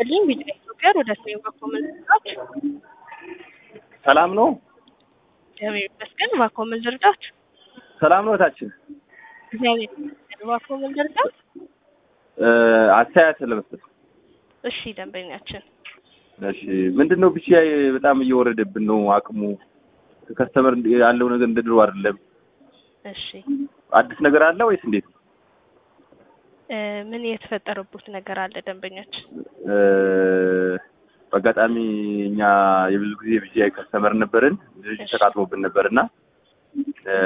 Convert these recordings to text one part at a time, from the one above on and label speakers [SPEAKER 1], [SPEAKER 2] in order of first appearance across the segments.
[SPEAKER 1] ይስጥልኝ ቢጫ ኢትዮጵያ ወደ ሰሜን በኩል ልርዳት?
[SPEAKER 2] ሰላም ነው።
[SPEAKER 1] እግዚአብሔር ይመስገን። እባክዎ ምን ልርዳት?
[SPEAKER 2] ሰላም ነው እህታችን።
[SPEAKER 1] እግዚአብሔር ይመስገን። እባክዎ ምን ልርዳት?
[SPEAKER 2] እ አስተያየት ለመስጠት
[SPEAKER 1] እሺ ደንበኛችን
[SPEAKER 2] እሺ ምንድን ነው ብቻ በጣም እየወረደብን ነው አቅሙ ከስተመር ያለው ነገር እንደ ድሮ አይደለም።
[SPEAKER 1] እሺ
[SPEAKER 2] አዲስ ነገር አለ ወይስ እንዴት?
[SPEAKER 1] እ ምን የተፈጠረቡት ነገር አለ ደንበኛችን?
[SPEAKER 2] እ በአጋጣሚ እኛ የብዙ ጊዜ ብቻ ከስተመር ነበርን ልጅ
[SPEAKER 1] እሺ።
[SPEAKER 2] ተቃጥሎብን ነበርና እ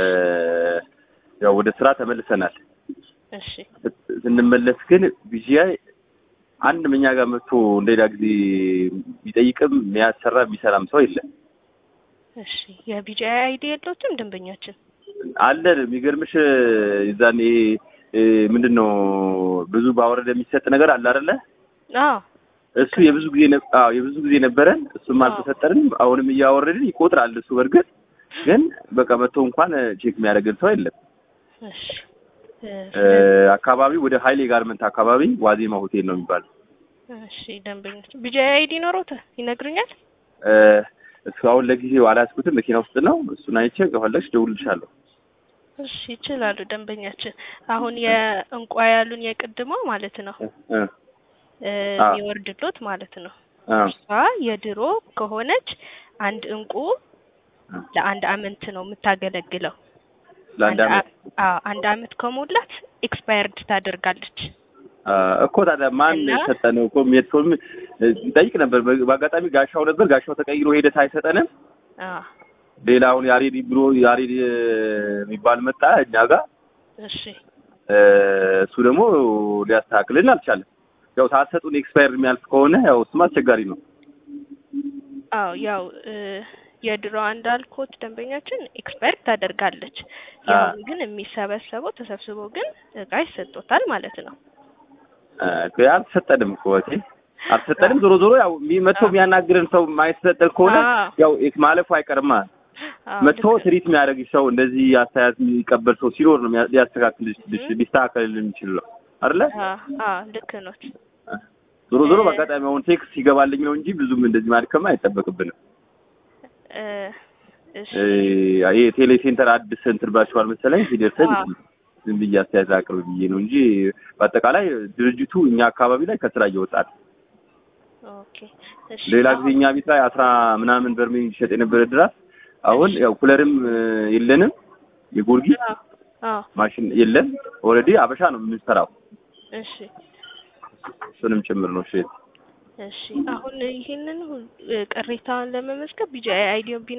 [SPEAKER 2] ያው ወደ ስራ ተመልሰናል።
[SPEAKER 1] እሺ
[SPEAKER 2] ስንመለስ ግን ቢጂአይ አንድ እኛ ጋር መጥቶ እንደሌላ ጊዜ ቢጠይቅም የሚያሰራ የሚሰራም ሰው የለም።
[SPEAKER 1] እሺ የቢጂአይ አይዲ የለዎትም ደንበኛችን?
[SPEAKER 2] አለ የሚገርምሽ የዛኔ እ ምንድን ነው ብዙ ባወረደ የሚሰጥ ነገር አለ አይደለ?
[SPEAKER 1] አዎ
[SPEAKER 2] እሱ የብዙ ጊዜ ነ- አዎ የብዙ ጊዜ ነበረን። እሱም
[SPEAKER 1] አዎ።
[SPEAKER 2] አልተሰጠንም። አሁንም እያወረድን ይቆጥራል እሱ በእርግጥ ግን በቃ መጥቶ እንኳን ቼክ የሚያደርግን ሰው የለም።
[SPEAKER 1] እሺ እ
[SPEAKER 2] እ አካባቢው ወደ ሀይሌ ጋርመንት አካባቢ ዋዜማ ሆቴል ነው የሚባለው።
[SPEAKER 1] እሺ ደንበኛችን ቢጂአይ አይዲ ኖሮታል ይነግሩኛል?
[SPEAKER 2] እ እሱ አሁን ለጊዜው አላያዝኩትም፣ መኪና ውስጥ ነው። እሱን አይቼ ከፈለግሽ እደውልልሻለሁ።
[SPEAKER 1] እሺ ይችላሉ ደንበኛችን። አሁን የእንቋ ያሉን የቅድሞ ማለት ነው
[SPEAKER 2] እ እ
[SPEAKER 1] እ
[SPEAKER 2] አዎ።
[SPEAKER 1] የሚወርድሎት ማለት ነው።
[SPEAKER 2] አ
[SPEAKER 1] እሷ የድሮ ከሆነች አንድ እንቁ ለአንድ አመት ነው የምታገለግለው።
[SPEAKER 2] ለአንድ
[SPEAKER 1] አንድ
[SPEAKER 2] አመት
[SPEAKER 1] አ- አዎ አንድ አመት ከሞላት ኤክስፓየርድ ታደርጋለች።
[SPEAKER 2] አ እኮ ታዲያ ማን
[SPEAKER 1] እና?
[SPEAKER 2] ሰጠነው? እኮ ሜትፎን ጠይቅ ነበር። በ- በአጋጣሚ ጋሻው ነበር። ጋሻው ተቀይሮ ሄደ ሳይሰጠንም
[SPEAKER 1] አዎ
[SPEAKER 2] ሌላ አሁን ያሬድ ብሎ ያሬድ እ የሚባል መጣ እኛ ጋር
[SPEAKER 1] እሺ
[SPEAKER 2] እ እሱ ደግሞ ሊያስተካክልን አልቻለም። ያው ሳትሰጡን ኤክስፓየር የሚያልፍ ከሆነ ያው እሱም አስቸጋሪ ነው።
[SPEAKER 1] አዎ ያው እ የድሮዋ እንዳልኩት ደንበኛችን ኤክስፓየርድ ታደርጋለች።
[SPEAKER 2] አ
[SPEAKER 1] ያው ግን የሚሰበሰበው ተሰብስቦ ግን እቃ ይሰጦታል ማለት ነው።
[SPEAKER 2] እ እኮ አልተሰጠንም እኮ እቴ አልተሰጠንም። ዞሮ ዞሮ ያው የሚ- መጥቶ
[SPEAKER 1] አዎ።
[SPEAKER 2] የሚያናግረን ሰው ማይሰጠን ከሆነ
[SPEAKER 1] አዎ
[SPEAKER 2] ያው ኤክ- ማለፉ አይቀርማ።
[SPEAKER 1] አዎ
[SPEAKER 2] መጥቶ
[SPEAKER 1] ልክ
[SPEAKER 2] ትሪት የሚያደርግ ሰው እንደዚህ አስተያየት የሚቀበል ሰው ሲኖር ነው የሚያ- ሊያስተካክልሽ
[SPEAKER 1] እም።
[SPEAKER 2] ሊስተካከልልን የሚችለው አይደለ?
[SPEAKER 1] አዎ አዎ ልክ ኖት።
[SPEAKER 2] ዞሮ ዞሮ
[SPEAKER 1] እ
[SPEAKER 2] በአጋጣሚ አሁን ቴክስት ይገባልኝ ነው እንጂ ብዙም እንደዚህ ማድከም አይጠበቅብንም።
[SPEAKER 1] እ እሺ
[SPEAKER 2] እ ይሄ ቴሌ ሴንተር አዲስ እንትን ብላችኋል መሰለኝ ሲደርሰን
[SPEAKER 1] አዎ
[SPEAKER 2] ዝም ብዬ አስተያየት አቅርብ ብዬ ነው እንጂ በአጠቃላይ ድርጅቱ እኛ አካባቢ ላይ ከስራ እየወጣ ነው።
[SPEAKER 1] ኦኬ እሺ
[SPEAKER 2] ሌላ ጊዜ
[SPEAKER 1] አሁን
[SPEAKER 2] እኛ ቤት ላይ አስራ ምናምን በርሜል ይሸጥ የነበረ ድራስ አሁን ያው ኩለርም እ የለንም የጎርጊስ
[SPEAKER 1] አዎ አዎ
[SPEAKER 2] ማሽን የለም። ኦልሬዲ አበሻ ነው የምንሰራው
[SPEAKER 1] እሺ
[SPEAKER 2] እሱንም ጭምር ነው። እሺ
[SPEAKER 1] እሺ አሁን ይሄንን ሁሉ ቅሬታውን ለመመዝገብ ቢጂአይ አይዲውን